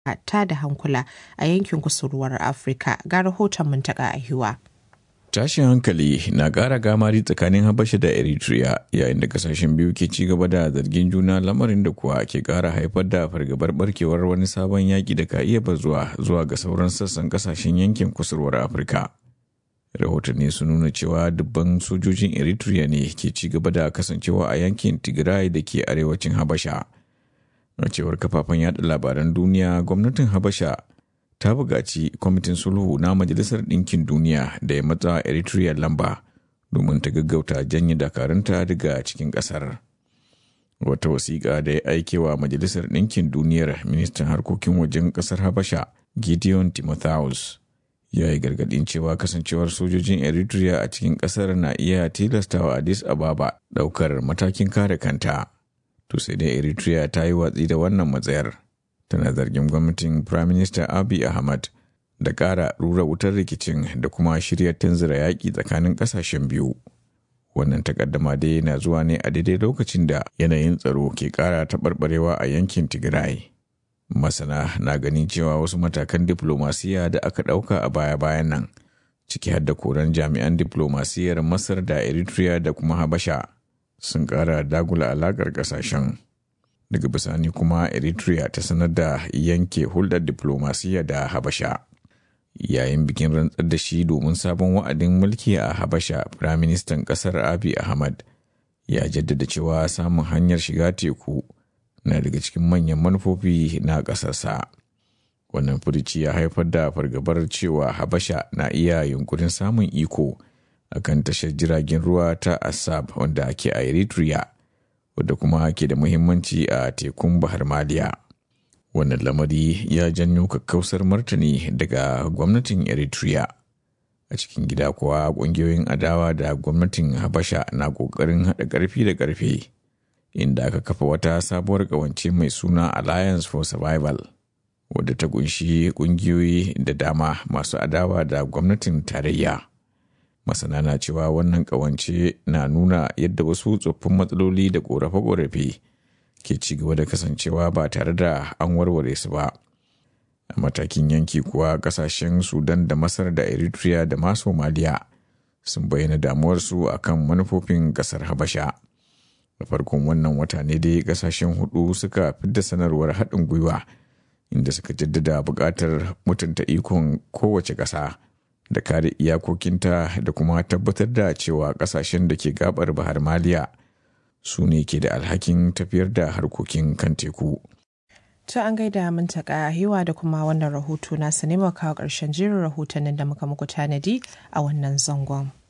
ta da hankula a yankin kusurwar Afirka ga rahoton muntaka a hiwa. Tashin hankali na ƙara gamari tsakanin Habasha da Eritrea yayin da kasashen biyu ke ci gaba da zargin juna lamarin da kuwa ke ƙara haifar da fargabar barkewar wani sabon yaƙi da ka iya bazuwa zuwa ga sauran sassan kasashen yankin kusurwar Afirka. Rahotanni sun nuna cewa dubban sojojin Eritrea ne ke ci gaba da kasancewa a yankin Tigray da ke arewacin Habasha. A cewar kafafen yada labaran duniya, gwamnatin Habasha ta buƙaci kwamitin sulhu na majalisar ɗinkin duniya da ya matsa eritrea lamba domin ta gaggauta janye dakarunta daga cikin ƙasar wata wasiƙa da ya aike wa majalisar ɗinkin duniyar ministan harkokin wajen ƙasar habasha gideon timotheus ya yi gargaɗin cewa kasancewar sojojin eritrea a cikin ƙasar na iya tilastawa addis ababa ɗaukar matakin kare kanta to sai dai eritrea ta yi watsi da wannan matsayar tana zargin gwamnatin Prime Minister Abiy Ahmad da ƙara rura wutar rikicin da kuma shirya tanzira yaƙi tsakanin ƙasashen biyu. Wannan takaddama dai na zuwa ne a daidai lokacin da yanayin tsaro ke ƙara taɓarɓarewa a yankin Tigray. Masana na ganin cewa wasu matakan diflomasiya da aka ɗauka a baya-bayan nan, ciki har da koran jami'an diflomasiyyar Masar da Eritrea da kuma Habasha, sun ƙara dagula alaƙar ƙasashen. daga bisani kuma eritrea ta sanar da yanke hulɗar diplomasiya da habasha yayin bikin rantsar da shi domin sabon wa'adin mulki a habasha firaministan ƙasar abi ahmad ya jaddada cewa samun hanyar shiga teku na daga cikin manyan manufofi na ƙasarsa wannan furici ya haifar da fargabar cewa habasha na iya yunkurin samun iko akan tashar jiragen ruwa ta assab wanda ake a eritrea wadda kuma ke da muhimmanci a tekun bahar maliya wannan lamari ya janyo kakkausar martani daga gwamnatin eritrea a cikin gida kuwa ƙungiyoyin adawa da gwamnatin habasha na ƙoƙarin haɗa ƙarfi da ƙarfe inda aka kafa wata sabuwar ƙawance mai suna alliance for survival wadda ta ƙunshi ƙungiyoyi da dama masu adawa da gwamnatin tarayya masana na cewa wannan kawance na nuna yadda wasu tsoffin matsaloli da korafe-korafe ke ci gaba da kasancewa ba tare da an warware su ba a matakin yanki kuwa kasashen sudan da masar da eritrea da ma somaliya sun bayyana damuwarsu akan manufofin kasar habasha da farkon wannan wata ne dai kasashen hudu suka fidda sanarwar haɗin gwiwa inda suka jaddada buƙatar mutunta ikon kowace ƙasa da kare iyakokinta da kuma tabbatar da cewa kasashen da ke gabar bahar maliya su ne ke da alhakin tafiyar da harkokin kan teku. To an gaida mun taka hiwa da kuma wannan rahoto na sinima kawo ƙarshen jerin rahotannin da muka muku tanadi a wannan zangon.